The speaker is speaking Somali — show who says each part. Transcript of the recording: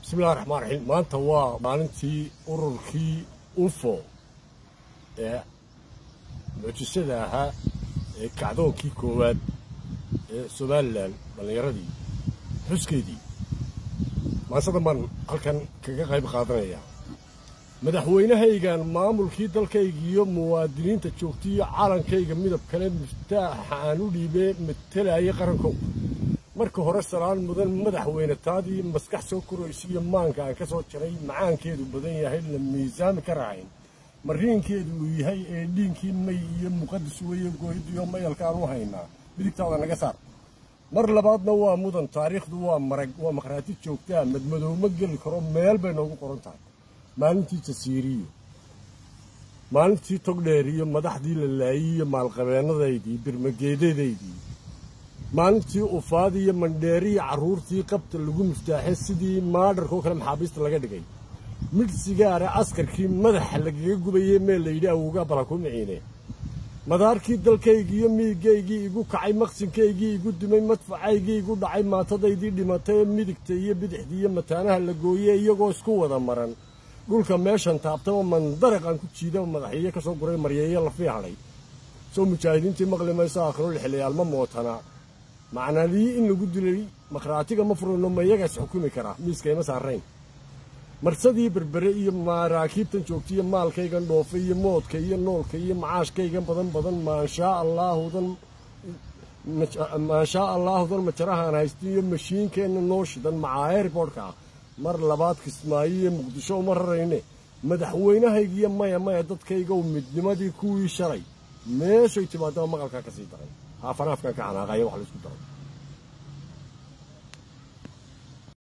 Speaker 1: bismillahi raxmaan raxiim maanta waa maalintii ururkii unfo ee mucjisada ahaa ee kacdoonkii koowaad ee somalilan dhallinyaradii xuskeedii maasadan baan halkan kaga qayb qaadanayaa madaxweynahaygan maamulkii dalkayga iyo muwaadiniinta joogtay iyo calankayga midab kale miftaaxa aan u dhiibee matalayay qarankow marka hore salaan mudan madaxweyne taadii maskax soo koraysa iyo maanka aan ka soo jaray macaankeedu badan yahay la miisaami ka raacayn mariinkeedu uu yahay ee dhiinkii may iyo muqadis weeye gooyadiyo mayalkaan u haynaa midigtaada naga saar mar labaadna waa mudan taariikhdu waa marag waa makhraati joogtaa madmadowma geli karo meel bay noogu qoran tahay maalintii jasiiriyo maalintii togdheer iyo madaxdii la laayey iyo maalqabeennadaydii birmageedadaydii maalintii ufaadi iyo mandheeriya carruurtii qabta lagu miftaaxay sidii maadharkoo kale maxaabiista laga dhigay midh sigaara askarkii madaxa lagaga gubayey meel layidhi awowgaa balanku miciine madaarkii dalkaygiiyo miigaygii igu kacay maqsinkaygii igu dumay madfacaygii igu dhacay maatadaydii dhimatay ee midigta iyo bidixdii iyo mataanaha la gooyey iyagoo isku wada maran dhulka meeshan taabtaba mandaraqaan ku jiidaba madaxyeeyo ka soo guray maryeeyo lafii hadhay soo mujaahidiintii maqli mayso aakhiro lixlayaalma mootana macnadii in lagu dilay makhraatiga ma furano ma iyagaas xukumi karaa miiska ima saarayn marsadii berbere iyo maraakiibtan joogta iyo maalkaygan dhoofa iyo moodka iyo noolka iyo macaashkaygan badan badan maanshaa allaahudan maanshaa allaahudan majarahaan haysta iyo mashiinkeenna noo shidan macaa airbortka ah mar labaad kismaayo iyo muqdisho uma rarayne madaxweynahaygiiyo maya maya dadkaygow midnimadii kuwii shalay meeshay timaadaba maqalkaa ka sii daray haafanaafkan ka xanaaqaya wax laysku daray